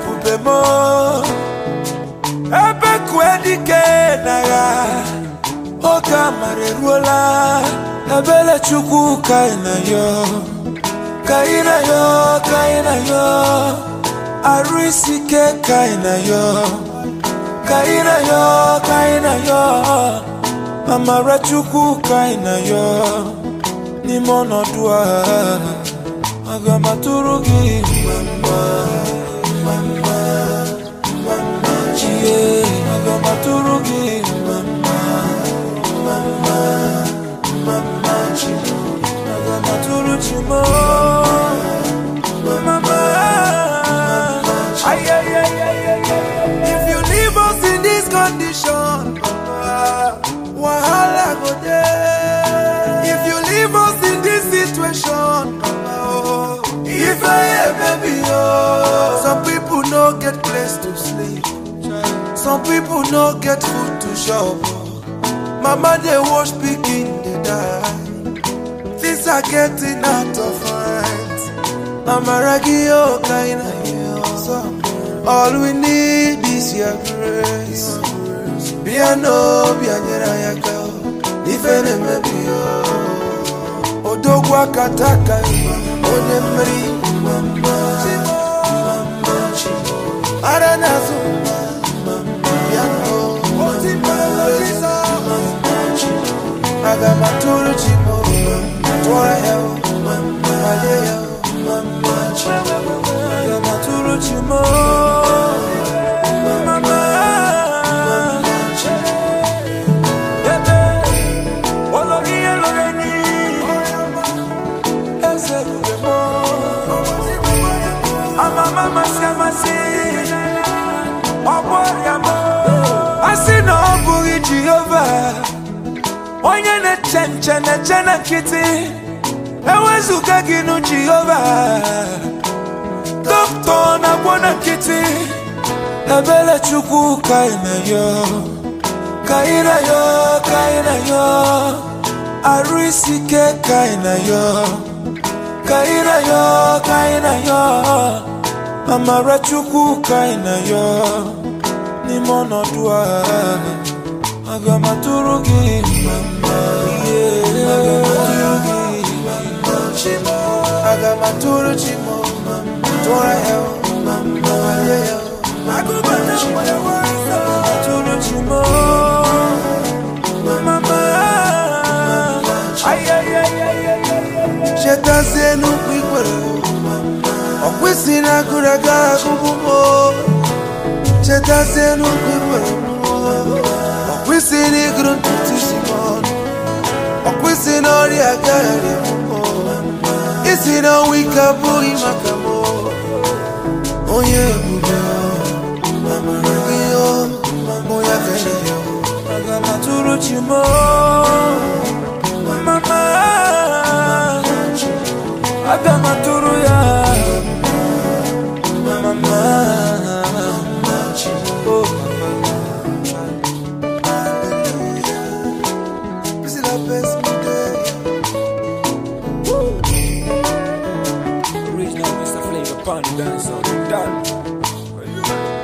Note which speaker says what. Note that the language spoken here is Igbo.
Speaker 1: ebube m ebe kue dike n'agha oge amara eruola ebele chukwu ka ị na yo ka ị na yo ka ị na yo arụ isi ike ka ị na yo ka ị na yo ka ị na yo amara chukwu ka ị na yo n'ime ọnọdụ a aga m atụrụ gị mma mma mma mma mma chie aga m atụrụ gị mma mma mma mma mma mma chi aga m atụrụ chi m mma mma ay ay ay ay ay if you leave us in this condition wahala go dey if you leave us in this situation if i hear baby oh some people no get place to sleep some people no get food to chop mama dey wash pikin dey die things are getting out of hand amaragi oh kaina yo all we need is your grace bịa n'obi anyere anyị aka ife na-emebi ya odogwu akata aka onye mmeri ara na-azụ bịa aga m atụrụ chi m tụọrọ ya malie ya aga m atụrụ chi m asị na ọ bụghị jehova onye na-eche nche na-eche na nkịtị ewezụga gị nụ jehova dọkịta na-agwọ na nkịtị ebere chukwu ka ị na-ayọ ka ị na-ayọ ka ị na-ayọ arụ isi ike ka ị na-ayọ ka ị na-ayọ ka ị na-ayọ amara chukwu ka ị na-ayọ n'ime ọnọdụ a aga m atụrụ gị mma ihe aga m atụrụ gị mma chimo aga m atụrụ chimo tụọrọ ya mma walie ya atụrụ chimo mama chetazie n'ukwu ikwere ọkwụsị na agụrụ aga agụbụ m chetazie n'ukwu ikwere ọkwụsị na ịgụrụ ntutu isi m ọnụ ọkwụsị na ọrịa agaghị isi na ọnwa ike abụghị maka m onye ebube amara gị mụ ya kere ya aga m atụrụ chi m mama aga m atụrụ ya mama oh This is the best day.
Speaker 2: Original Mr. Flavor Pun dancer. Done.